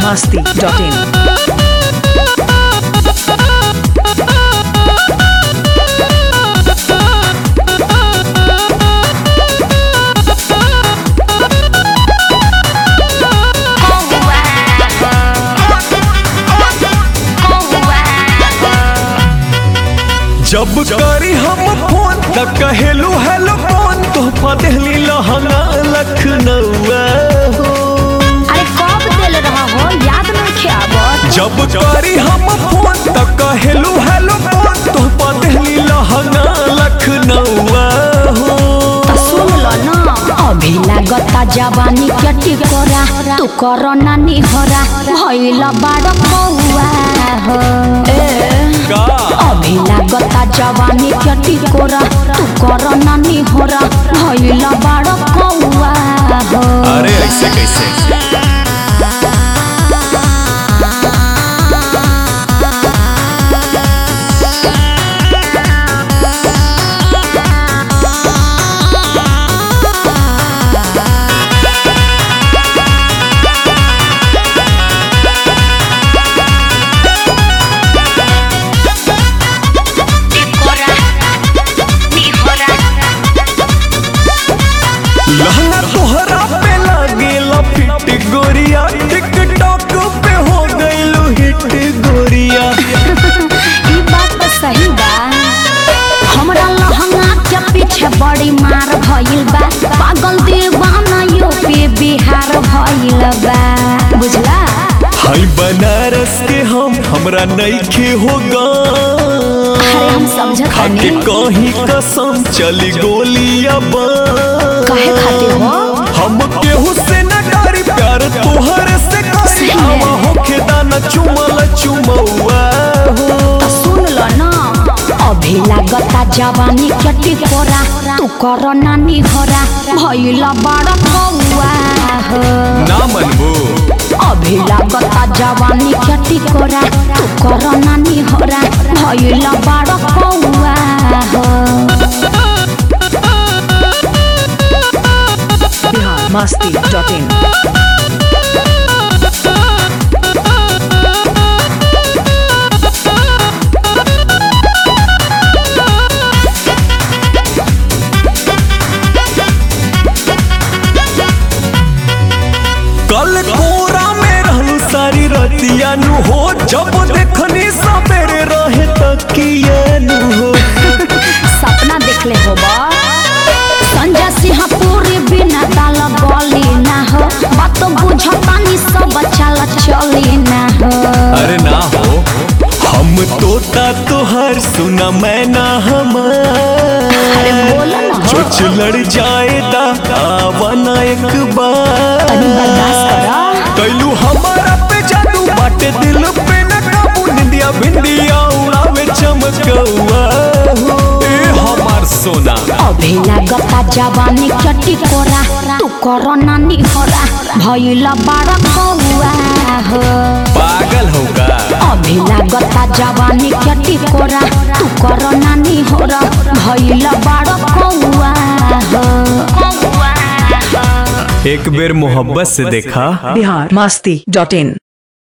masti.in. जब करी हम फोन त कहेलू हेलो फोन तो पदहली लहंगा लखनऊआ हो अरे कब दिल रहा हो याद नहीं आवत जब करी हम फोन त कहेलू हेलो फोन तो पदहली लहंगा लखनऊआ हो तो सुन लो ना अभी लागता जवानी के टिकोरा तू करो नानी होरा भइल बाड़ कौआ हो का अभी लागता जवानी के टिकोरा तू करो नानी होरा भइल बाड़ कौआ हो अरे ऐसे कैसे लहंगा तोहरा पे लागेला फिट गोरिया टिकटॉक पे हो गइलू हिट गोरिया ई बात तो सही बा हमरा लहंगा के पीछे बड़ी मार भइल बा पागल दीवाना यूपी बिहार भइल बा बुझला हाय बनारस के हम हमरा नइखे होगा अरे हम समझत खाके हनी कहीं कसम चली गोलियां कहे खातिर हो हम केहू से न डरी प्यार तोहर से करी सही है। आवा होखे दाना चुमल चुमौआ हो तो सुन लो ना अभी लागता जवानी के टिकोरा तू कर नानी होरा भइल बड़ कौआ हो ना मनबू अभी लागता जवानी के टिकोरा तू कर नानी होरा भइल बड़ कौआ हो Bihar masti.in. कल कोरा में रहलू सारी रतिया नु हो जब देखनी सवेरे रहे तकिया नु हो सपना देखले होबा संजय सिंह पूरी बिना दाल गली ना हो बात बुझतानी सब चल चली ना हो अरे ना हो हम तोता तोहर सुना मैं ना अरे हमार बोलो ना हो चोच लड़ जाएदा आवाना एक बार तनी बर्दाश्त करा कैलू हमारा पे जादू बाटे दिल पे न काबू निंदिया बिंदिया उड़ावे चमकौआ हो ए हमार सोना अभी लागता जवानी के टिकोरा तू कर नानी होरा भइल बड़ कौआ हो पागल होगा अभी लागता जवानी के टिकोरा तू कर नानी होरा भइल बड़ कौआ हो एक बेर मोहब्बत से देखा Bihar masti.in.